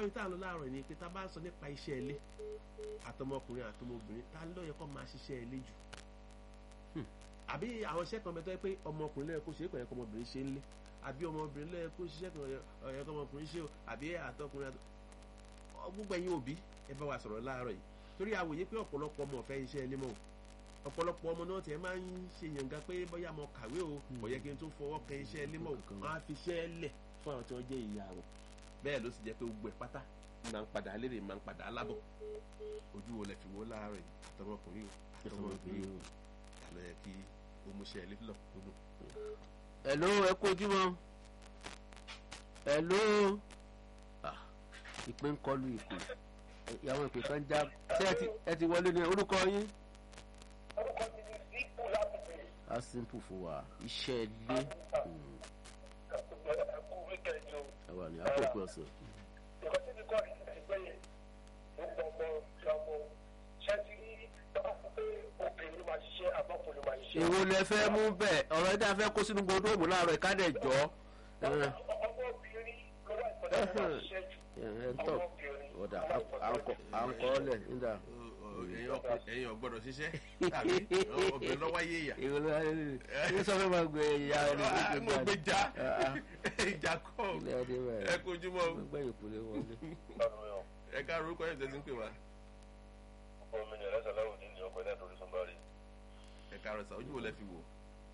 ibi tá à ń lọ láàárọ̀ ni pé tá a bá ń sọ nípa iṣẹ́ ilé àtọmọkùnrin àtọmọbìnrin tá ló yẹ kó máa ṣiṣẹ́ ilé jù àbí àwọn iṣẹ́ kan bẹ tó yẹ pé ọmọkùnrin lẹ́yìn kó ṣe é kò yẹ kó ọmọbìnrin ṣe ń lé àbí ọmọbìnrin lẹ́yìn kó ṣiṣẹ́ kan yẹ kó ọmọkùnrin ṣe o àbí àtọkùnrin àtọ gbogbo ẹ̀yin òbí ẹ bá wa sọ̀rọ̀ láàárọ̀ yìí torí àwòye pé ọ̀pọ̀lọpọ̀ ọmọ ọ̀fẹ́ iṣẹ́ ilé mọ́ o ọ̀pọ̀lọpọ̀ ọmọ náà tiẹ̀ máa ń ṣe yànga pé bóyá mo kàwé o kò yẹ kí n tó fọwọ́ kan iṣẹ́ ilé mọ́ o máa fi iṣẹ́ lẹ̀ fún àwọn tí wọ́n jẹ́ ìyá wọn bẹ́ẹ̀ ló sì jẹ́ pé gbogbo ẹ̀ pátá máa ń padà lérè máa ń padà alábọ̀ ojú wo lẹ fi wo láàárọ̀ yìí àtọmọkùnrin o àtọmọbìnrin o àlọ́ yẹ kí o mú iṣẹ́ ilé lọ gbogbo. hello ẹ kú ojúmọ́ hello ìpè ń kọlu ìpè ìyàwó ìpè kan já ṣé ẹ ti wọlé ní orúkọ yín. orúkọ mi ni sípò lábùkù. a simple fún wa iṣẹ́ ilé ẹkú wíkẹ̀ndì o. ẹ wà ní àkókò ọ̀sẹ̀. nǹkan tí mi kọ́ ní ìgbẹ́yẹ ló gbọ́ ọmọ ìyàwó ṣé ti rí tọ́ka fún pé obìnrin ló máa ṣiṣẹ́ àbọ̀kùnrin ló máa ṣiṣẹ́. èwo lẹ fẹ́ mú bẹ́ẹ̀ ọ̀rọ̀ ẹ̀dá fẹ́ kó sínú gbọdọ̀ láàárọ̀ ìkádẹ̀ jọ. ọmọ obìnrin ló wà ìpàdé ló máa ṣiṣẹ́ jù. ẹ tọ́ ọ̀dà à ń kọ́ ọ́ lẹ̀ nígbà. ẹ̀yin ọ̀gbọ́dọ̀ ṣiṣẹ́ tàbí obìnrin lọ́wọ́ yé ìyà. èwo ló ń sọ fẹ́ máa gbé ìyá rẹ̀ mo gbé já ìjà kọ́ ilé ẹni bẹ́ẹ̀ ẹ kojúmọ́ gbẹ̀yìn kúlẹ̀ wọlé. ẹ ká orúkọ yẹn tẹ́sí ń pè wá. ọmọ mi ni ẹlẹ́sẹ̀ láwùjọ ní ọkọ̀ náà lórí sunbari. ẹ ká rẹ sá ojú wo lẹ fi wò.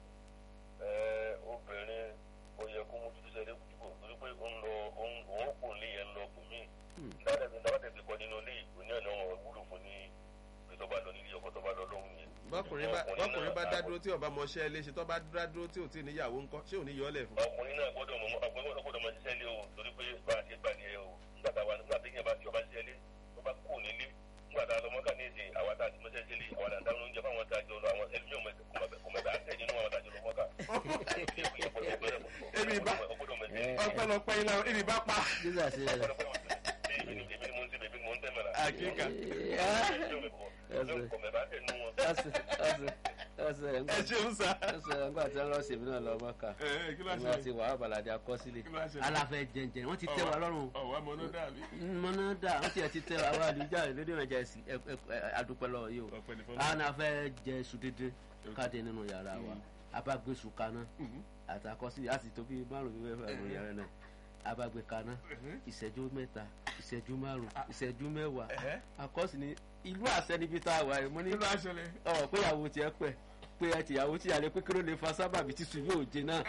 obìnrin ó yẹ kó mú títí sẹ́lẹ̀ kújúbọ̀ torí pé ó ń lọ òun kò ní yẹn lọ kù mí. dáadáa dáadáa ti kọ́ nínú ilé ìwé ní ọ̀nà wọn wúlò fún ní pé tó bá lọ nílé ọkọ̀ tó bá lọ lọ́hùn yẹn. bọ́kùnrin bá bọ́kùnrin bá dá dúró tí ọba mọṣẹ́ ilé ṣe tó bá dá dúró tí ò tí ì níyàwó ńkọ́ ṣé ò ní yọ ọ́ lẹ̀ fún. ọkùnrin náà gbọ́dọ̀ mọ ọkùnrin náà gbọ́dọ̀ mọ ṣiṣẹ́ lé o torí pé bá a ṣe gbà ní ẹ o nígbà tá a wà nígbà tí yẹn bá ti ọba ṣiṣẹ́ lé tó bá kú nílé nígbà tá a lọ mọ́kà ní èdè àwọn tá a ti mọ́ṣẹ́ ṣe lé àwọn àdá oúnjẹ fáwọn tá a jọ lọ àwọn ẹlòmíràn kọmọdà àtẹ nínú àwọn tá a jọ lọ mọ́kà. ebi bá ọpẹ́lọpẹ́ ilá ebi bá pa. jíjà sí ẹ. èmi ni mo ń ṣe bèbí mo ń tẹ́ mẹ́ra. àkíkà ẹsẹ̀ ẹ ṣeun sá. ẹsẹ̀ ńgbà tí wọ́n lọ sèmi náà lọ mọ́kà ẹ kí ló nígbà ṣe tí wàhálà balàdé akọ́sílẹ̀ Kí ló wá ṣẹlẹ̀? aláfẹ́ jẹjẹrẹ wọ́n ti tẹ́ wa lọ́rùn ọwọ́ ọmọ náà dàbí. mọ́nádà wọ́n ti ẹ̀ ti tẹ́ wa wá àdúgbò lédè nàìjà ẹ̀sìn adúpẹ́ lọ́wọ́ yìí o ọpẹ́ ní fọlọ́. àwọn afẹ́ jẹ iṣu dídín káde nínú yàrá wa abágbé iṣu kaná àtàkọ́sílẹ̀ àti tóbi márùn-ún mẹ́fà nínú yàrá náà abágbé kaná ìṣẹ́jú mẹ́ta ìṣẹ́jú márùn ìṣẹ́jú mẹ́wàá Ẹ̀hẹ́. àkọ́sí ni ìlú àṣẹ níbi tá a wà yìí mo ní kí ló wá ṣẹlẹ̀. ọ̀ pé ìyàwó tiẹ̀ pẹ̀ pé ẹ tìyàwó tí yàrá pé kí ló lè fa sábàbí tí sùn yóò jẹ náà.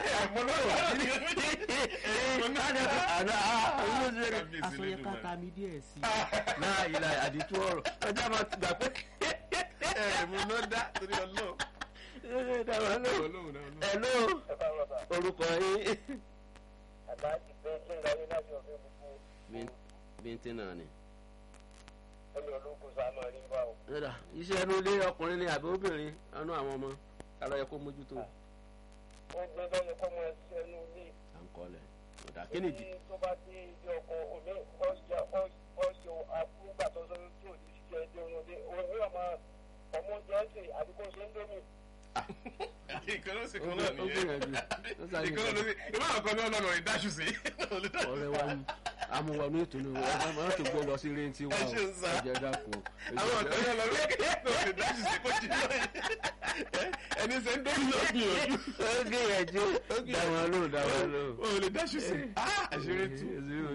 àsọyẹ ká ta mi díẹ̀ sí i náà ìlà àdìtú ọ̀rọ̀ ọjà máa gbà pé. ẹ mo ló dá torí ọlọ́run. dáwọn ló ọlọ́run náà ọlọ́run. ẹ ló orúkọ yín. àbájáde pé kí n lọ ní láti ọ̀fẹ́ gbogbo bíntín náà ni. ẹ̀yọ̀ ológun sáà máa rí bá o. Ẹ̀dà, iṣẹ́ inú ilé ọkùnrin ni àbí obìnrin anú àwọn ọmọ ara yẹ kó mójútó ó gbé lọ́yẹ kọ́ mọ ẹsẹ̀ inú ilé. à ń kọ́lẹ̀ ọ̀dà kí nìdí. tó bá dé ilé ọkọ òní ọ̀ṣọ́ ọ̀ṣọ́ àkúgbà tó sọ tí ò ní ṣiṣẹ́ ilé ọ̀nà ilé òní ọmọ ọmọ oúnjẹ ẹ̀sìn àdúgbò ṣe ń dómi. ìkan ló sì ó kan náà ó gbìyànjú nìyẹn. ó sáré ìkan ló sì ìbá ọkọ ní ọlọ́run rẹ̀ dáṣù sí. ọ̀rẹ́ wa mú amúwọnú ìtùnú ọ̀rẹ́ máa tó gbé lọ sí rẹ́ǹtì wa Ẹ ṣe ń sá. ọ̀jẹ̀ dàpọ̀ àwọn ọ̀kan ní ọlọ́run rẹ̀ dáṣù sí kó jí lọ́yìn. ẹni sẹ́ ń dórí lọ gbìyànjú. ó gbìyànjú dáwọn lóhùn dáwọn lóhùn. o lè dáṣù sí. àṣírí tú.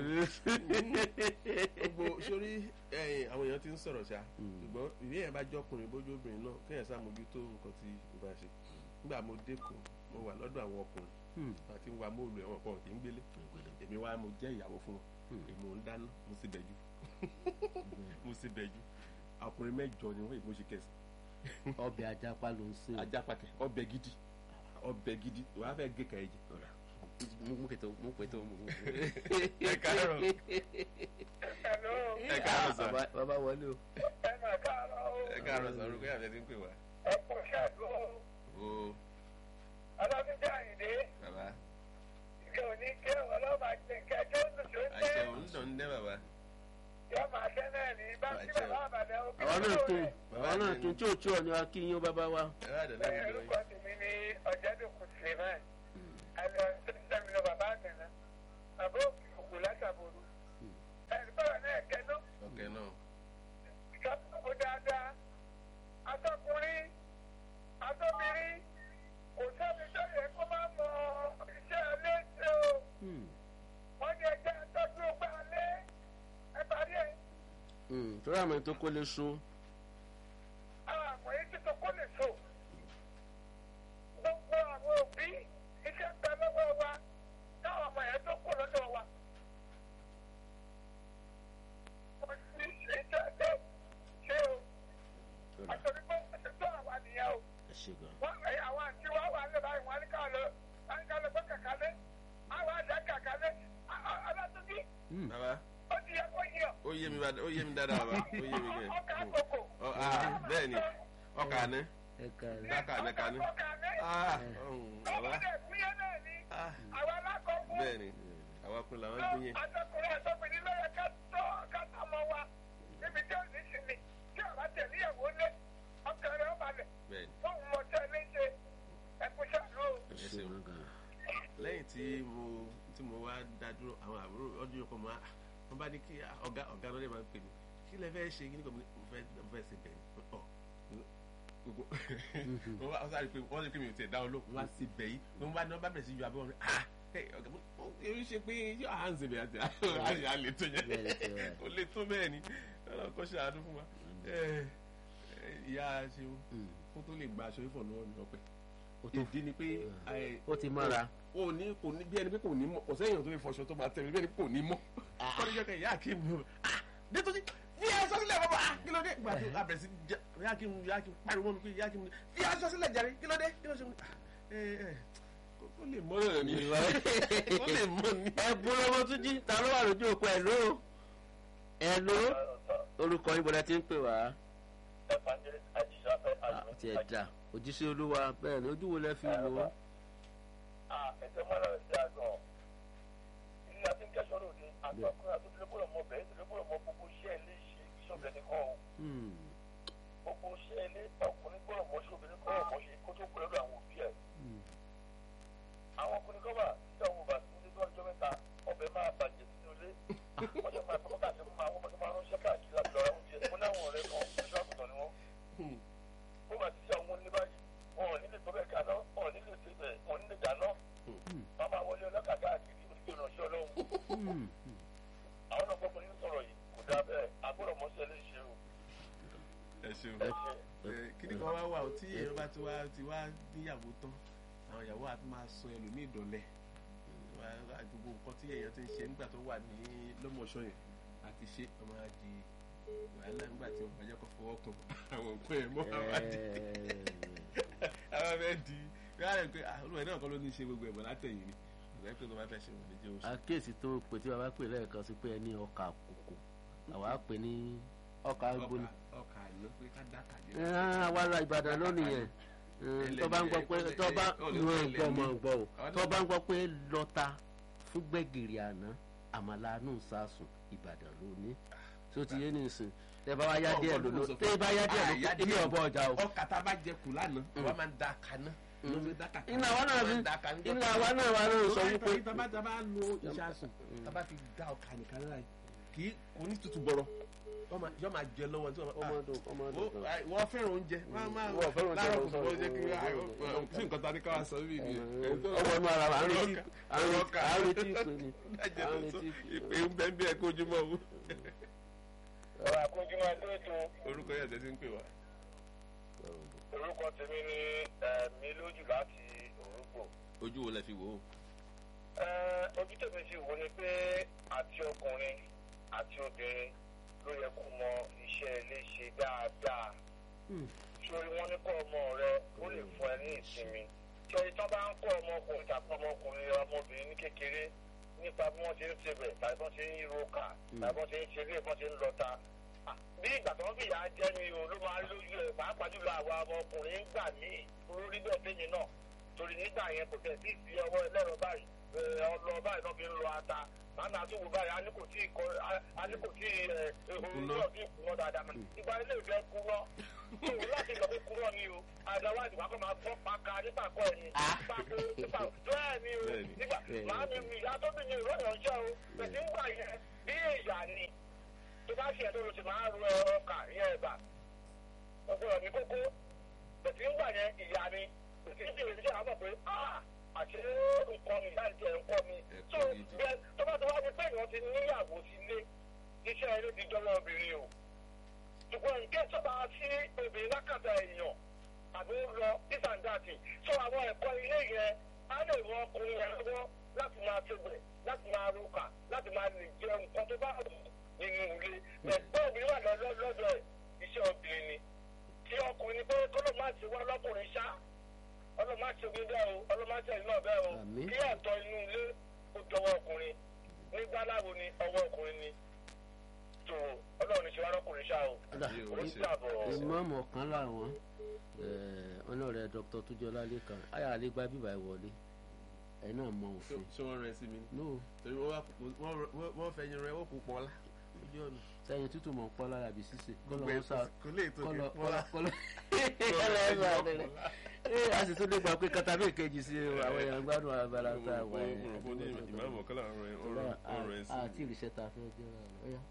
gbogbo sórí ẹ̀yìn àwọn èèyàn ti ń sọ̀rọ̀ ṣá ṣùgbọ́n ìwé yẹn bá jọkùnrin bójú obìnrin náà kéèyàn sàmójútó nǹkan tí ó bá ṣe nígbà mo dẹ́kun mo wà lọ́dọ̀ àwọn ọkùnrin àti wa móòlù ẹ̀wọ̀n kan kì í gbélé èmi wá mo jẹ́ ìyàwó fún wọn èmi ò ń dáná mo sì bẹ̀jú mo sì bẹ̀jú ọkùnrin mẹ́jọ ni wọ́n èmi ò ṣe kẹsì ọbẹ̀ ajapa ló ń sè. ajá pàkẹ́ ọbẹ̀ gidi ọbẹ̀ gidi wàá fẹ́ gé kàá ẹ̀jẹ̀ mú pètò mú pètò mú. ẹ káàárọ̀ ẹ̀ló ẹ káàárọ̀ sà Bàbá- bàbá wọlé o. ẹ̀ máa káàárọ̀ o. ẹ káàárọ̀ sà orúkọ yàtọ̀ ti ń pè wá. ẹ kò ṣàdúró o ọlọ́dúnjẹ́ àyìndé bàbá ìkẹ́ òní kẹ́ ọlọ́mà jẹ kẹ́kẹ́ ń dùn tó ń àṣẹ tẹ́ òun dàn ń dẹ́ bàbá. yọ máa tẹ́ náà ní bá sí bàbá àbàdàn òkè àwọn náà tún àwọn náà tún tí ò tí ò ní wa kí yín ó bàbá wa. ẹ bá dẹ̀ lẹ́yìn lọ orúkọ tèmi ní ọ̀jẹ̀dùkú suleman àlọ́ sẹ́mi lọ bàbá àgbẹ̀nà bàbá òkè òkú látàbòrò ẹ̀rí torí àmọ́ ètò kó lè so àwọn àmọ̀ yìí ti tó kó lè so. Gbogbo àwọn òbí iṣẹ́ ń bẹ lọ́wọ́ wa táwọn ọmọ yẹn tó kó lọ́dọ̀ wa. Mo ti ṣe iṣẹ́ ṣe ṣe o. Àtòrí pé ó ti tó àwa nìyẹn o. ẹ ṣe gan. Wọ́n ẹ̀ àwọn àti wá wà lè báyìí wọ́n á ní ká lọ á ní ká lọ bọ́ kàkà lé. Àwọn àdá kàkà lé. Ọlọ́túnbí bàbá ó ti yẹ kó yí ọ. ó yé mi bá- ó yé mi dáadáa bàbá ó yé mi gẹ̀ Ọkà àkókò. Ọ, ah, bẹ́ẹ̀ ni ọkà àná ẹ kàrí. dákà àná kaní Ọkà àná. Ah, ọ̀hún, bàbá Ọmọdé fúyẹ́ náà ni. Ah, Àwọn alákọ̀ọ́kọ́. bẹ́ẹ̀ ni àwọn akun làwọn gbé yẹn Àtọkùnrin àtọkùnrin ló yẹ ká tọ́ ká tọ́ ọmọ wa níbi tí ò ní sinmi tí ọ̀rá tẹ̀lé ìyàwó lé ọkàn rẹ̀ ó balẹ̀ bẹ́ẹ̀ ni fóun mọ̀ tẹ́ léṣe ẹkú ṣàlù o. ẹ ṣe wọn gan. lẹ́yìn tí mo tí mo wá dá dúró àwọn àbúrò ọdún yòókù mọ́ wọn bá ní kí ọ̀gá ọ̀gá lọ́dẹ̀ máa ń pè mí kí lẹ fẹ́ ṣe kí ni kò mo fẹ́ mo fẹ́ ṣe bẹ̀rẹ̀ ọ̀ gbogbo wọn bá sáré pé wọ́n ní kí mi ò tẹ̀ dá wọn lóhùn wọ́n á sì bẹ̀ yìí wọn bá ní wọn bá bẹ̀rẹ̀ sí yọ abẹ́ wọn ah ẹ ọ̀gá mo èmi ṣe pé yóò à ń ṣe bẹ̀rẹ̀ àti àyè àlè tó yẹn Bẹ́ẹ̀ ni tí wà. kò lè tó bẹ́ẹ̀ ni ọlọ́kọ́ ṣàánú fún wa ẹ, ẹ, ìyá ṣeun kó tó lè gba aṣọ ìfọ̀ lọ́wọ́ mi ọpẹ́ ó tó ìdí ni pé ẹ, ó ti mọ́ra. o ní kò ní bí ẹni pé kò ní mọ kò sẹ́yìn tó fi fọṣọ tó máa tẹ̀lé bí ẹni pé kò ní mọ kọ́ni jẹ́ ká ìyá kí n mọ dé tó ti fi aṣọ sílẹ̀ bàbá ah, kí ló dé gbà tó abẹ̀rẹ̀ sí jẹ ìyá kí n ìyá kí n pariwo mi pé ìyá kí n fi aṣọ sílẹ̀ jàre kí ló dé kí ló ṣe ẹ ẹ kó lè mọ náà ni kó lè mọ ni. ẹ bú lọ́wọ́ tún jí ta ló wà lójú òpó ẹ̀ ló ẹ̀ ló orúkọ yín bọ̀dá ti ń pè wá. evangelist ajísáfẹ́ àti ẹ̀dá òjíṣẹ́ olúwa bẹ́ẹ̀ ni ojú wo lẹ fi wò ó. ẹ̀sẹ̀ mọ́ra rẹ̀ sí àgàn ilé àti ń kẹ́sọ̀ lòdì àtọkùnrin àtúntò gbọ́dọ̀ mọ bẹ́ẹ̀ tó gbọ́dọ̀ mọ gbogbo iṣẹ́ ilé ṣe ìṣọ̀bẹ̀ nìkan o Hmm. gbogbo iṣẹ́ ilé ọkùnrin gbọ́dọ̀ mọ ṣe obìnrin gbọ́dọ̀ mọ ṣe kó tó pẹ̀lú àwọn òbí ẹ̀ Hmm. àwọn ọkùnrin kọ́ wà tí àwọn òbá sí ilé tó ọjọ́ mẹ́ta ọbẹ̀ máa bàjẹ́ sínú ilé wọ́n jẹ́ máa tọ́kọ́ káàkiri fún àwọn ọmọdé máa ránṣẹ́ káàkiri láti lọ ra oúnjẹ mo láwọn ọ̀rẹ́ kan oṣù àgùntàn ni wọ́n ó bá ti ṣe àwọn onílé báyìí wọn ò nílé tó bẹ́ẹ̀ kaná wọn ò nílé tó bẹ́ẹ̀ wọn ò nílé dáná wọn máa wọlé ọlọ́kà káàkiri onígbè ránṣẹ́ ọlọ́run Hmm. àwọn náà gbọ́dọ̀ ní sọ̀rọ̀ yìí kò dáa bẹ́ẹ̀ agbọ́dọ̀ mọ́ṣẹ́ lè ṣe o ẹ ṣeun ẹ ṣe. kíni kan wá wà ó tí èèyàn bá ti wá ti wá níyàwó tán àwọn ìyàwó àti máa sọ ẹlòmíì dọ̀lẹ́ Wá- gbogbo nǹkan tí èèyàn ti ń ṣe nígbà tó wà ní lọ́mọ̀ọ́sọ yẹn àti ṣe ọmọ àjì wàhálà nígbà tí wọn bàjẹ́ kọ́ fọwọ́ kan àwọn nǹkan ẹ̀ mọ́ àwọn àjì àwọn fẹ́ di wíwá rẹ̀ pé ah, olùwẹ̀ náà kọ́ ló ní í ṣe gbogbo ẹ̀bọ̀n látẹ̀yìn ni ìgbà pé tó bá fẹ́ ṣe wọn lè jẹ́ oṣù. àkíyèsí tó pè tí bàbá pè lẹ́ẹ̀kan sí pé ẹ ní ọkà kòkò àwa pè ní ọkà gbóni. ọkà àná pé ká dákà jẹ. àwa ra ìbàdàn lónìí yẹn tó bá ń gbọ́ pé tó bá ń gbọ́ mọ̀ gbọ́ o tó bá ń gbọ́ pé lọ́ta fún gbẹ̀gìrì àná àmàlà àánú sàásùn ìbàdàn lónìí tó ti yé nìsín tẹ bá wá yá díẹ̀ lólo tẹ bá yá díẹ̀ lólo ilé ọ̀bọ ọjà o. ọkà tá a bá jẹ kù lánàá àwa máa ń da kaná. iná wa náà fi iná wa náà wa náà sọ wípé. tábà tábà lo ìṣàsùn tábà fi dá ọkà nìkan náà kì í kò ní tutù bọ̀rọ̀ yọ máa jẹ lọ́wọ́ tí ọmọ ọdún ọmọ ọdún kan. wọ́n fẹ́ràn oúnjẹ wọ́n máa Wọ́n fẹ́ràn oúnjẹ, láàárọ̀ wọ́n kùtù oúnjẹ kí sọ̀rọ̀. tí nǹkan ta ní káwá sọ bí mi. ọmọ inú ara wa à ń retí à ń retí à ń retí ìpè ni Lájẹ à tó ń sọ retí ìpè. ìpè ń bẹ́ẹ̀ bí ẹ kójú mọ́ owó. ọ̀rọ̀ àkójúmọ́ tó tó orúkọ yẹn tẹ́sí ń pè wá. orúkọ tèmi ní ẹ̀mí lójú láti òrùgbò. ojú wo lẹ fi wò ó. ojú tèmi sì wò ni pé àti ọkùnrin àti obìnrin ló yẹ kó mọ iṣẹ́ ilé ṣe dáadáa. sórí wọn ní kọ́ ọmọ rẹ ó lè fún ẹ ní ìsinmi. tí ọyẹ tán bá ń kọ́ ọmọkùnrin tàbí ọmọkùnrin ọmọbìnrin ní kékeré nípa bí wọ́n ṣe ń ṣebẹ̀ tàbí bí wọ́n ṣe ń roka tàbí bí wọ́n ṣe ń ṣeré bí wọ́n ṣe ń lọta. Ah, bí ìgbà tó ń fìyà jẹ ni o ló máa ń lójú ẹ pàápàá jùlọ àwa ọmọkùnrin ń gbà míì olórí bẹ́ẹ̀ fẹ́yìn náà torí nígbà yẹn kò tẹ̀ sí ìfi ọwọ́ ẹlẹ́rọ báyìí ẹ, ọlọ báyìí náà fi ń lọ ata màmí àtúwò báyìí a ní kò tí ì kọ a ní kò tí ì ẹ ehoro náà tí ì kúrọ́ dáadáa mọ́ ìgbà ilé ìfẹ́ kúrọ́ tó o láti lọ fi kúrọ́ ni o àdáwádìí wàá kọ́ máa gbọ́ paka nípa kọ́ ẹ̀yìn pàkó nípa bẹ́ẹ̀ ni o Bẹ́ẹ̀ni. nígbà màmí mi ìyá tó bí mi ìrọ̀ ìrànṣẹ́ o pẹ̀sì ńgbà yẹn bí èèyàn ni tó bá ṣe ẹ̀dọ́ ló ti máa ro ẹ̀rọ ọkà ìyẹn ẹ̀bà ọgbọ́n ní kókó bẹ̀tí ń gbà yẹn ìyá ni bẹ̀tí ń bèrè níṣẹ́ àwọn pé ah àṣé nǹkan mi láì jẹ́ nǹkan mi tó Ẹ̀kọ́ gidi. bẹ́ẹ̀ tó bá tó wá ní pé èèyàn ti níyàwó sílé iṣẹ́ eré ti jọlọ obìnrin o ṣùgbọ́n nǹkan sọ́ba sí obìnrin lákàtà èèyàn àbí ó lọ this and that so àwọn ẹ̀kọ́ ilé yẹn á lè rọ ọkùnrin yẹn lọ́wọ́ láti máa ṣègbè láti máa roka láti máa lè jẹ nǹkan tó bá wù nínú ilé ẹ̀gbọ́n obìnrin wà lọ́dọ̀ lọ́dọ̀ ẹ̀ iṣẹ́ obìnrin ni tí ọkùnrin ni pé kọ́lọ́ máa ti wá lọ́kùnrin ṣá ọlọ́mọ àti omi bẹ́ẹ̀ o ọlọ́mọ àti ẹ̀yìn náà bẹ́ẹ̀ o Àmín. kí ẹ̀tọ́ inú ilé ó dọwọ́ ọkùnrin nígbà láwo ni ọwọ́ ọkùnrin ni tó ọlọ́run ní ṣe wá lọ́kùnrin ṣá o Kódà, ó ń dàbọ̀ ìmọ̀ọ́mù ọ̀kan láwọn ọlọ́rẹ̀ dr tójọlá lẹ́kan ayà àlégbá bíbá ìwọlé ẹ̀ náà mọ òfin ṣé wọ́n rẹ sí mi no torí wọ́n wá wọ́n- wọ́n- wọ́n fẹ́ yin rẹ ó kú pọ́n lá ojú ọ̀nà sẹ́yìn tútù mọ̀ ń pọ́ lára bí sísè kọ́lọ́ gbogbo wọn ẹ̀ sá kò lè tó kí kọ́lọ́ pọ́n lá kọ́lọ́ kọ́lọ́ ẹ̀ bá bẹ̀rẹ̀ ee a sì tún lè gbà pé katabe kejì sí àwọn èèyàn gbádùn abala tá a wà mo rò pé ní ìmáàmù ọ̀kan láwọn ọ̀rọ̀ ẹ̀ sí àti ìrìṣẹ́ ta fẹ́ jẹ́ ọ̀yá.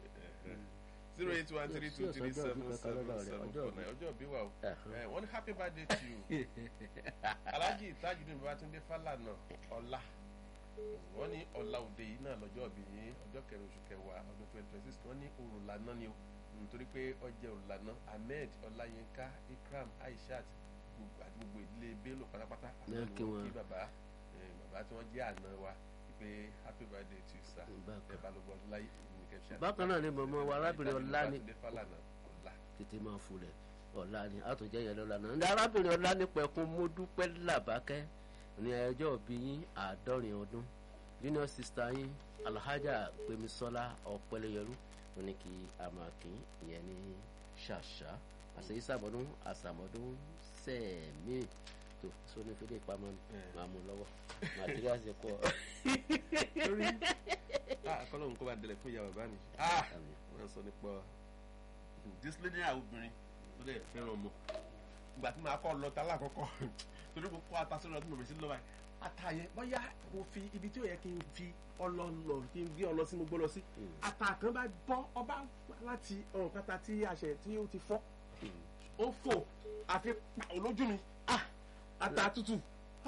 zero eight one three two three seven seven seven four nine ọjọ́ bí wà o Ẹ̀hán. Eh, wọ́n ní happy birthday to you alhaji tajudeen babatunde falana ọlá wọ́n ní ọ̀la òde yìí náà lọ́jọ́ bí yín ọjọ́ kẹrin oṣù kẹwàá ọdún twenty twenty six wọ́n ní òrùlànà ni o nítorí pé ọjẹ́ òrùlànà ahmed ọláyínká ikram aishat gbogbo- àti gbogbo ìdílé bello pátápátá Ní àwọn kí ni wọ́n wọn. kí bàbá eh, bàbá tí wọ́n jẹ́ àná wa pé happy birthday to you sir Bákan. ẹ balùwẹ̀ ọláyé ìmúnikẹ́ ṣe bákan náà ni mọ̀mọ́ wa arábìnrin ọlá ní Babatunde Falana ọlá tètè máa fulẹ̀ ọ̀la ni àtúnjẹ́ yẹn lọ́la náà ní arábìnrin ọlá ní pẹ̀kun mo dúpẹ́ làbákẹ́ ní ẹjọ́ bí yín àádọ́rin ọdún junior sister yín alhaja gbemisola ọ̀pẹlẹyẹrú ló ní kí a máa kí ìyẹn ní ṣàṣà àṣeyí sàmọ́dún àṣàmọ́dún sẹ́ẹ̀mí tó sóní fídíò ìpamọ́ máa mú lọ́wọ́ màtíríà ṣe kọ́ lórí akọlọ́hún kó bá dẹlẹ̀ fún ìyá bàbá mi wọ́n sọ nípa disciplinary obìnrin tó dẹ̀ fẹ́ràn ọmọ ìgbà tí màá kọ́ lọ ta lákọ̀ọ́kọ́ torí mo kọ́ ata sórí ọdún mọ̀mí sí lọ́wọ́ ata yẹn bóyá mo fi ibi tí ó yẹ kí n fi ọlọ lọ kí n gbé ọlọ sí mo gbọ́ lọ sí ata kan bá bọ́ ọba láti ọ̀rùn kata tí àṣẹ tí ó ti fọ́ ó fò àfi pa olójú mi ata tútù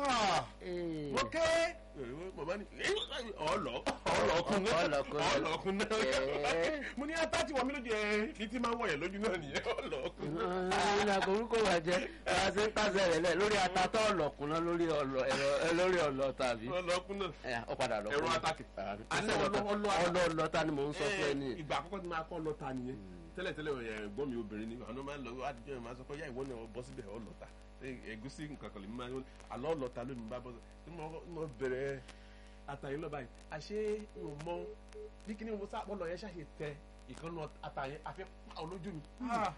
mo ké mọ̀mọ́ ni ọ̀lọ́ ọ̀lọ́kun náà Ọlọ́kun náà. ọ̀lọ́kun náà Ẹ̀ẹ́. mo ní ata tí wọ́n mi lójú ẹ̀ ní tí máa ń wọ̀nyẹ̀ lójú náà nìyẹn ọ̀lọ́kun ìlànà orúkọ wà jẹ ara ṣe ń kásẹ̀ rẹ̀ lẹ̀ lórí atatọ́ ọ̀lọ́kùnrin lórí ọ̀lọ́ ẹ̀rọ ẹ lórí ọ̀lọ́ tàbí ọ̀lọ́kun náà ẹ ọ padà lọ. Ẹ̀rọ atákì. Àní ọlọ́ ọlọ́- ọlọ́- ọlọ́ta ni mò ń sọ fún ẹ ní. ìgbà àkọ́kọ́ tí máa kọ́ lọ́ta nìyẹn tẹ́lẹ̀tẹ́lẹ̀ ẹ̀gbọ́n mi obìnrin ni àwọn máa ń lọ àdìjọ́ yẹn máa sọ pé yá ìwọ náà bọ́ síbẹ̀ ọ lọ́ta ẹ̀gúsí nǹkan kan lè máa ń àlọ́ lọ́ta lónìí bá bọ́ sí mo bẹ̀rẹ̀ àtàyè lọ́ba yìí àṣé mo mọ bí kíní mo sá ọlọ́ yẹn ṣàṣe tẹ ìkànnì àtàyè àfi pa olójú mi.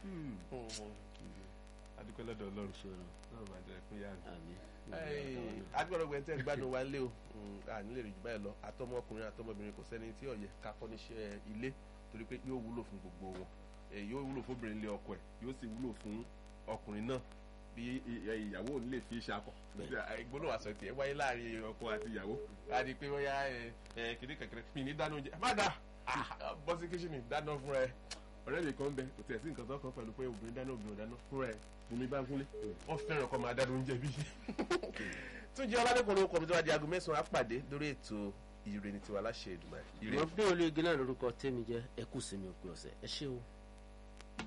adúpẹ́ lọ́dọ̀ ọlọ́run ìṣòro náà máa jẹ́ fún yára àmì. agbọ́dọ̀ gbẹ̀ tẹ́ gbádùn wa lé o a nílè rí jù báyìí lọ àtọmọkùnrin àtọmọbìnrin kò sẹ́ni tí ọ̀yẹ́ kakọ́ níṣẹ́ ilé torí pé yóò wúlò fún gbogbo wọn Eh, yóò wúlò fún obìnrin lé ọkọ ẹ̀ yóò sì wúlò fún ọkùnrin náà bí i- i- ìyàwó ò ní lè fi ṣakọ ìgbóná àṣọ tiẹ̀ wáyé láàrin ọkọ àti ìyàwó a di pé wọ́n yá kìnní kẹ̀kẹ́rẹ́ mi ní dáná oúnjẹ má dà bọ́ sí kíṣìnì dáná fún ẹ ọ̀rẹ́ mi kan bẹ kò tẹ̀ sí nǹkan tó kàn pẹ̀lú pé obìnrin dáná obìnrin ò dáná fún ẹ bùnmi bá ń kúnlé wọ́n fẹ́ràn kọ́ máa dáná oúnjẹ bí tún jẹ́ ọládẹ́kùnrin orúkọ mi tó wá di aago mẹ́sàn-án á pàdé lórí ètò ire ní tiwa láṣẹ Èdùmàrè ire mo bí olóògì náà lórúkọ tèmi jẹ ẹkú sinmi òpin ọ̀sẹ̀ ẹ ṣé o.